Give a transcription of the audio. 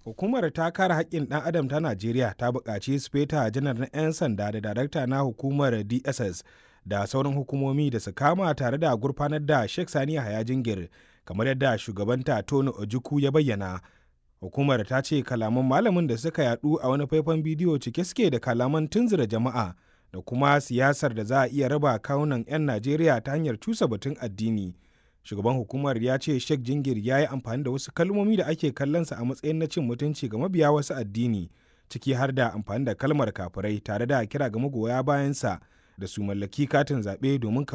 Hukumar ta kare haƙƙin ɗan adam ta Najeriya ta buƙaci Sufeta janar na 'yan sanda da darakta na hukumar DSS da sauran hukumomi da su kama tare da gurfanar da Sheikh Sani Yahaya Jingir kamar yadda shugabanta Tony Ojukwu ya bayyana. Hukumar ta ce kalaman malamin da suka yadu a wani faifan bidiyo cike suke da kalaman tunzura jama'a da kuma siyasar da za a iya raba kawunan 'yan Najeriya ta hanyar cusa batun addini. Shugaban hukumar ya ce Sheikh Jingir ya yi amfani da wasu kalmomi da ake kallonsa a matsayin na cin mutunci ga mabiya wasu addini, ciki har da amfani da kalmar kafirai tare da kira ga magoya bayansa da su mallaki katin zaɓe domin